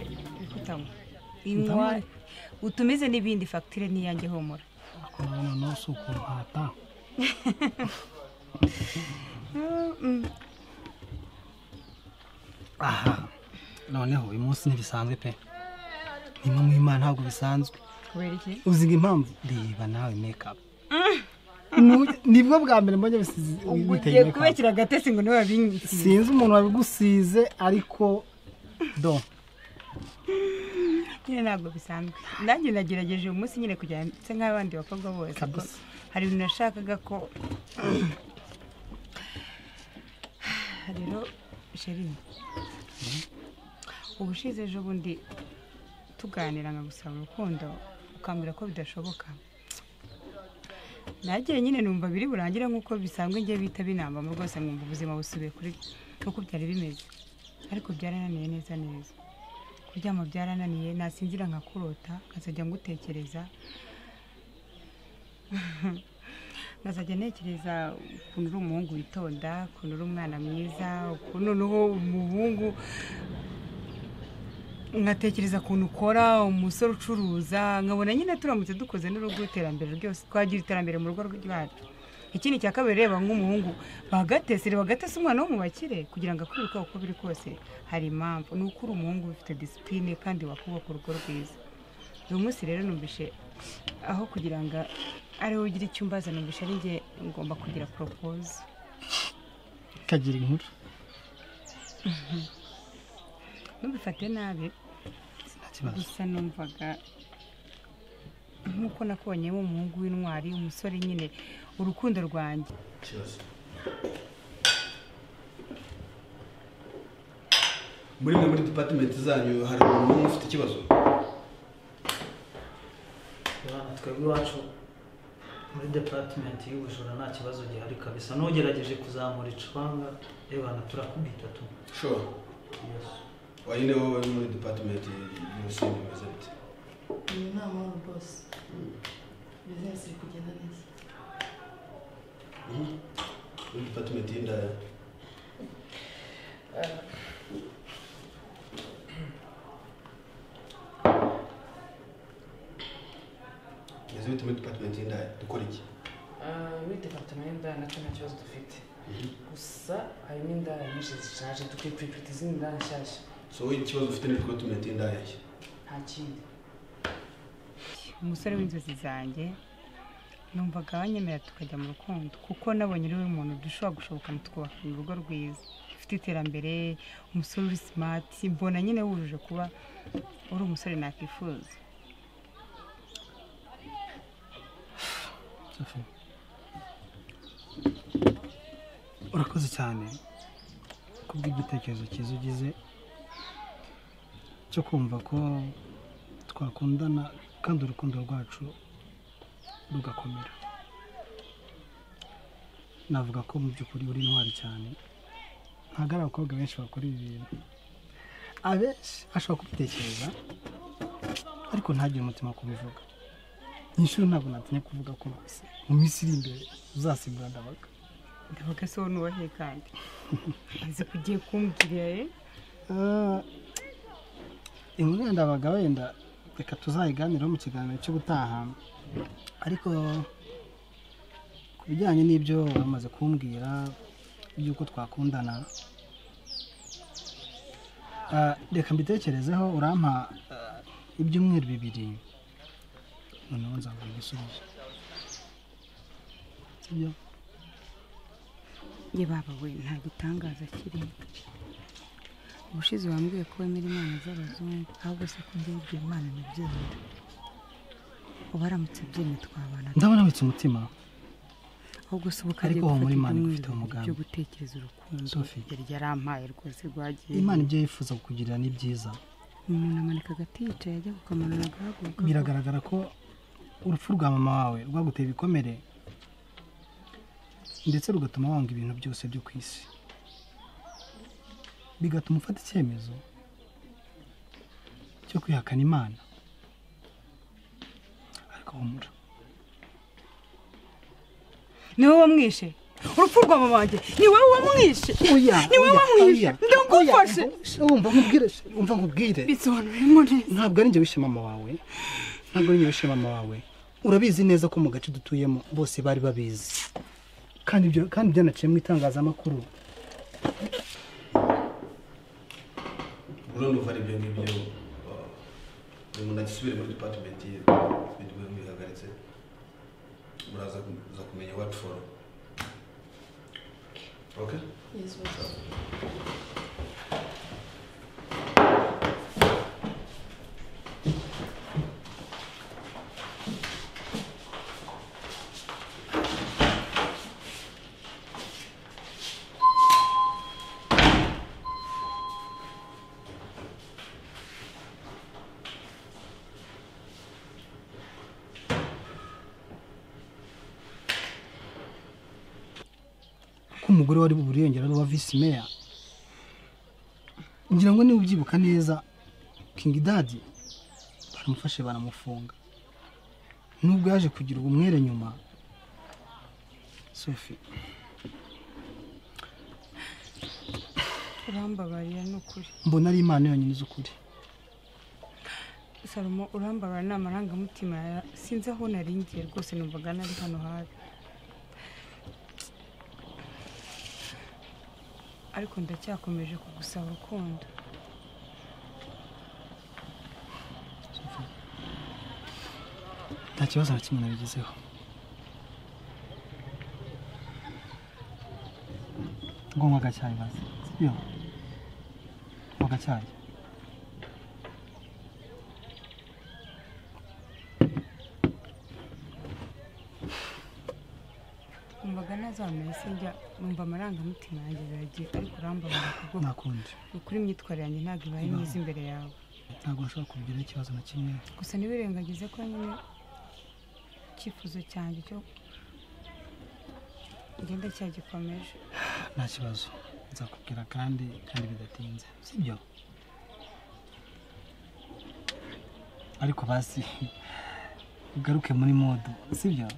amata inywa utumize n'ibindi fagitire n'iyange humura urabona nawe si ukumpata aha noneho uyu munsi ntibisanzwe pe nimwe mu imana ntabwo bisanzwe kubera iki uziga impamvu reba nawe mekapu nibwo bwa mbere mbonye bisize biteye ugiye mekapu kubekera agatesi ngo niwe wabinyitse sinzi umuntu wabigusize ariko do nyine ntabwo bisanzwe nanjye nagerageje uyu munsi nyine kujya nse nk'abandi bakobwa bose ko Kabisa. hari ibintu nashakaga ko rero sheri ubushize ejo bundi tuganira nkagusaba urukundo ukambwira ko bidashoboka nagiye nyine numva biri burangire nk'uko bisanzwe njye bita binambamo rwose nkumva ubuzima busubiye kuri nk'uko byari bimeze ariko byarananiye neza neza kuryama byarananiye nasinzira nkakurota nkazajya ngutekereza nkazajya ntekereza ukuntu uri umuhungu witonda ukuntu uri umwana mwiza ukuntu noneho umuhungu nkatekereza ukuntu ukora umusore ucuruza nkabona nyine turamutse dukoze n'urugo iterambere ryose twagira iterambere mu rugo rwacu ikindi cya kabiri reba nk'umuhungu bagatese reba gatese umwana wo mu bakire kugira ngo akwiruke uko biri kose hari impamvu ni uko uri umuhungu ufite disipurine kandi wakubaka urugo rwiza uyu munsi rero numvishe aho kugira ngo ariwe ugira icyo umbaza numvishe ari njye ngomba kugira poropoze kagira inkuru ntubifate nabi nta kibazo gusa numvaga nk'uko nakonyemo umuhungu w'intwari umusore nyine urukundo rwanjye muri imwe muri departement zanyu hari umuntu umwe ufite ikibazo Bwana twebwe iwacu muri departement y'ubujura nta kibazo gihari kabisa n'ugerageje kuzamura icwanga ebana turakubita tu sure wari niwe uri muri departement y'ubusini bimeze bite iyi nama hano rwose bizinesi iri kugenda neza muri departement y'indaya bimeze bite muri departement y'indaya dukora iki muri departement y'indaya nacyo nta kibazo dufite gusa harimo indaya nyinshi zishaje dukwiye kuripita izindi ndaya nshyashya so wowe ikibazo ufite ni departement y'indaya nshya nta kindi umusore w'inzozi zanjye numvaga abanyemerera tukajya mu rukundo kuko nabonye uriwe umuntu dushobora gushobokana tukubaka urugo rwiza ufite iterambere umusore uri simati mbona nyine wujuje kuba uri umusore nakwifuza Sophie. urakoze cyane kubw'igitekerezo cyiza ugize cyo kumva ko twakundana kandi urukundo rwacu rugakomera navuga ko mu by'ukuri uri intwari cyane ntabwo ari abakobwa benshi bakora ibi bintu abenshi ashobora kubitekereza ariko ntagire umutima wo kubivuga inshuro ntabwo natinye kuvuga ko rwose mu minsi iri imbere uzasimbura ndabaga ndavuga se wowe nubahe kandi azi ko ugiye kumbwira eh? Ah, inkuru ya ndabaga wenda reka tuzayiganiraho mu kiganiro cyo gutaha ariko ku bijyanye n'ibyo bamaze kumbwira by'uko twakundana ah, reka mbitekerezeho urampa ah, ibyumweru bibiri noneho nzaguha igisubizo sibyo ye baba we nta gitangaza kirimo ubushize wambwiye ko wemera imana z'abazungu ahubwo se ko njye yibwira imana ntibyemera uba aramutse abyemeye twabana ndabona witse umutima ahubwo se ubu Ariko humura Imana igufiteho umugambi. byo gutekereza urukundo Sophie. yari yarampaye rwose rwagiye imana ibyo yifuza kukugirira ni byiza umuntu amanika agati yicaye ajya kukamanura agahaguruka biragaragara ko urupfu rwa mama wawe rwaguteye ibikomere ndetse rugatuma wanga ibintu byose byo ku isi bigatuma ufata icyemezo cyo kwihakana imana ariko humura niwe wamwishe urupfu rwa mama wanjye ni wowe wamwishe oya ni wowe oya, wamwishe oya, ndagufashe oya, umva nkubwire umva nkubwire bisobanure mu neza ntabwo ari njye wishe mama wawe ntabwo ari njye wishe mama wawe urabizi neza ko mu gace dutuyemo bose bari babizi kandi ibyo kandi byanaciye mu itangazamakuru ubundi uva ari ibyo ngibyo ni umuntu agisubire muri department ye ibintu biba bihagaritse muraza kuza kumenya what for okay Yes, boss. ko umugore wari buriyongera ari uwa visi meya ngira ngo niba ubyibuka neza king dadi baramufashe banamufunga nubwo yaje kugira ubumwere nyuma sofi urambabarira ni ukuri mbona ari imana yonyine izi ukuri salomo urambabarira ni amarangamutima ya- sinzi aho naringiye rwose numvaga nari hano habi ariko ndacyakomeje kugusaba urukundo Sophie. nta kibazo na kimwe nabigezeho ngo nkagacyaye bazi sibyo nkagacyaye numvaga nazameye sinjya numva amarangamutima yanjye biragiye ariko urambabarira ku bwoko nakundi ukuri imyitwarire yanjye ntabwo ibaye myiza imbere yawe ntabwo nshobora kubigiraho ikibazo na kimwe gusa ntiwirengagize ko nyine icyifuzo cyanjye cyo ngenda cyagikomeje nta kibazo nzakubwira kandi kandi bidatinze sibyo ariko basi ugaruke muri modu sibyo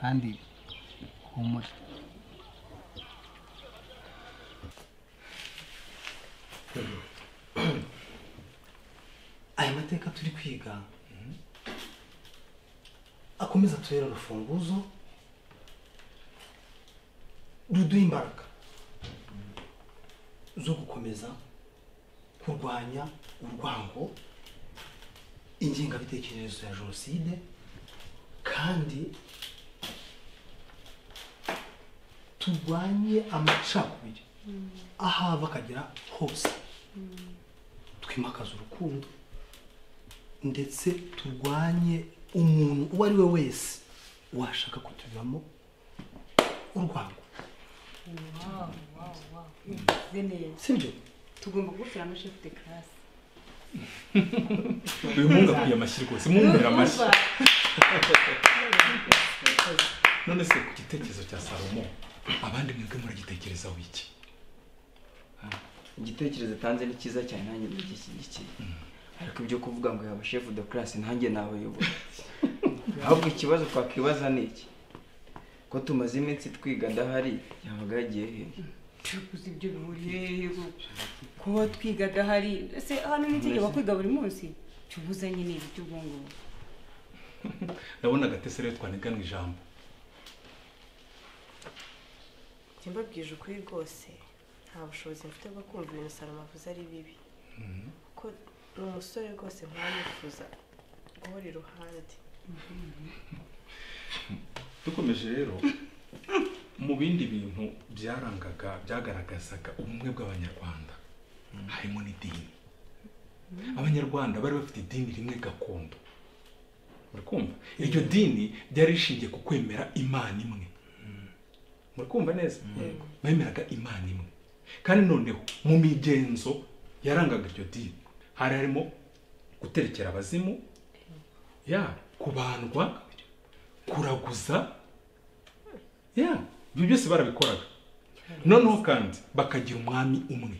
kandi humure aya mateka turi kwiga akomeza atubera urufunguzo ruduha imbaraga zo gukomeza kurwanya urwango ingengabitekerezo ya jenoside kandi turwanye amacakubiri aho ava akagera hose twimakaza urukundo ndetse turwanye umuntu uwo ari we wese washaka kutujyamo urwango sibyo tugomba kugushyiramo shefu de karasi uyu muhungu akwiye amashyi rwose mwumvira amashyi none se ku gitekerezo cya salomo abandi mwebwe muragitekerezaho iki igitekerezo atanze ni cyiza cyane nanjye ndagishyigikiye ariko ibyo kuvuga ngo yaba shefu de karasi nanjye nabayobora ahubwo ikibazo twakwibaza ni iki ko tumaze iminsi twiga adahari yabaga yagiye he tuguze ibyo bihuriye hehe bo? kuba twiga adahari ese hano n'itegeko kwiga buri munsi tubuzanye n'ibi cy'ubwongubu ndabona agatese rero twaniganwa ijambo njye mbabwije ukuri rwose nta bushobozi mfite bwo kumva ibintu salomo avuze ari bibi kuko ni umusore rwose ntawifuza guhora iruhande dukomeje rero mu bindi bintu byarangaga byagaragazaga ubumwe bw'abanyarwanda harimo n'idini abanyarwanda bari bafite idini rimwe gakondo murikumva iryo dini ryari rishingiye ku kwemera imana imwe murikumva neza bemeraga imana imwe kandi noneho mu migenzo yarangaga iryo dini hari harimo guterekera abazimu ya kubandwa kuraguza ya ibyo byose barabikoraga noneho kandi bakagira umwami umwe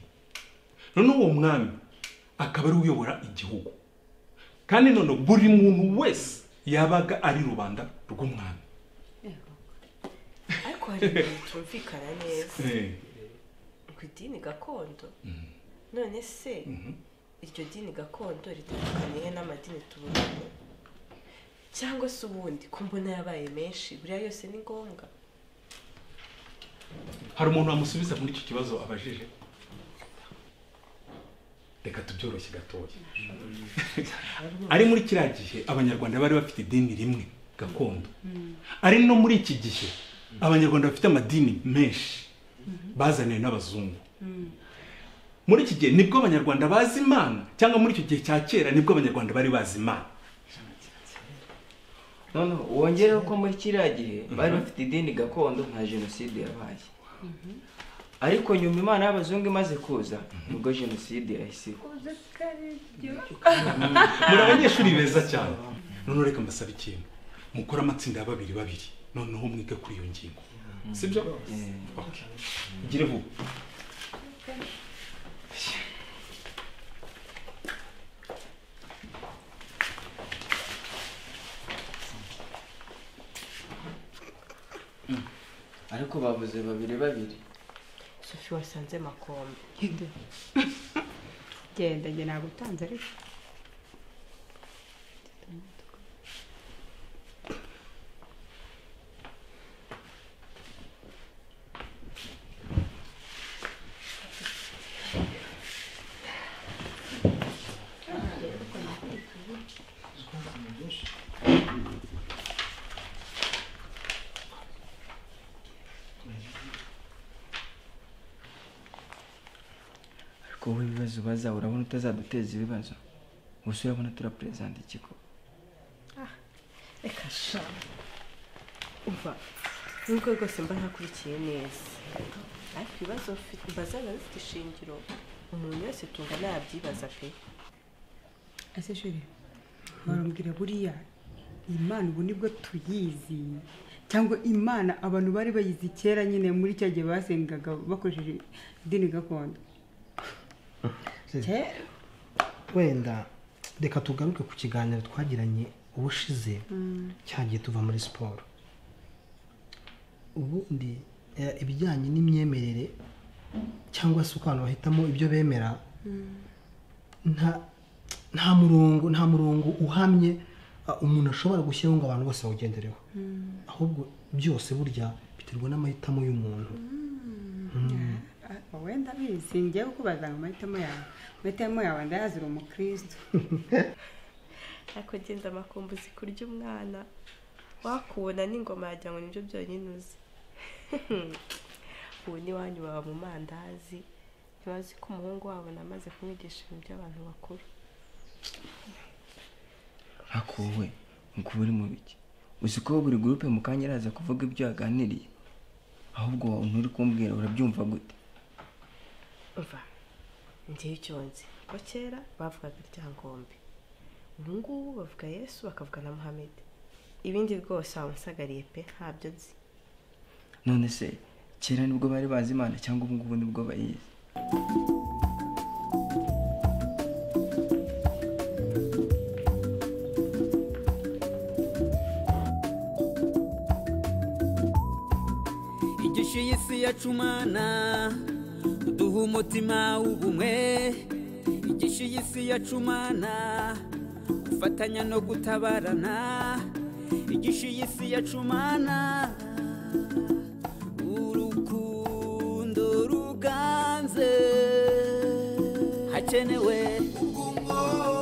noneho uwo mwami akaba ari uyobora igihugu kandi noneho buri muntu wese yabaga ari rubanda rw'umwami ariko ariko hari ibintu bitumvikana neza Eh, ku idini gakondo mm, none se mhm. iryo dini gakondo ritandukaniye n'amadini tubona ubu? cyangwa se ubundi ko mbona yabaye menshi buriya yose ni ngombwa hari umuntu wamusubiza muri iki kibazo abajije reka tubyoroshye gatoya ari muri kiriya gihe abanyarwanda bari bafite idini rimwe gakondo ari no muri iki gihe abanyarwanda bafite amadini menshi bazaniwe n'abazungu muri iki gihe nibwo abanyarwanda bazi imana cyangwa muri icyo gihe cya kera nibwo abanyarwanda bari bazi imana noneho wongereho ko muri kiriya gihe bari bafite idini gakondo nta jenoside yabaye ariko nyuma imana y'abazungu imaze kuza nibwo jenoside yahise iba muri abanyeshuri beza cyane noneho reka mbasaba ikintu mukore amatsinda ya babiri babiri noneho mwige kuri iyo ngingo sibyo Okay. gire vuba ariko bavuze babiri babiri sofi wasanze makombe genda njye nagutanze ariko ariko wowe ibibazo bazawe urabona utazaduteza ibibazo gusa urabona turapurezanta ikigo reka sha umva nubwo rwose mba ntakurikiye neza ariko ibibazo mfi- mbazaga bifite ishingiro umuntu wese tungana yabyibaza pe ese shuri barambwira buriya imana ubu nibwo tuyizi cyangwa imana abantu bari bayizi kera nyine muri cya gihe basengaga bakoresheje idini gakondo kera wenda reka tugaruke ku kiganiro twagiranye ubushize cyagiye tuva muri siporo ubundi eh, ibijyanye n'imyemerere cyangwa se uko abantu bahitamo ibyo bemera nta nta murongo nta murongo uhamye ah, umuntu ashobora gushyiraho ngo abantu bose bawugendereho ahubwo byose burya biterwa n'amahitamo y'umuntu Ah, wenda bizi njyewe kubazanga amahitamo yawe amahitamo yawe ndayazira umukristo ariko genda amakumbuzi kurya umwana wakubona n'ingoma yagira ngo nibyo byonyine uzi ubu n'iwanyu baba mu mandazi ntibazi ko umuhungu wabo namaze kumwigisha ibintu by'abantu bakuru ariko wowe ngo uri mu biki uzi ko buri gurupe mu kanya araza kuvuga ibyo yaganiriye ahubwo nturi kumbwira urabyumva gute umva njyewe icyo nzi ko kera bavugaga ryangombe ubu ngubu bavuga yesu bakavuga na muhammed ibindi rwose wamusagariye pe ntabyo nzi none se kera nibwo bari bazi imana cyangwa ubu ngubu nibwo bayizi igishu y'isi yacumana duha umutima w'ubumwe igishu y'isi yacumana gufatanya no gutabarana igishu y'isi yacumana urukundo ruganze hakenewe ubwumwo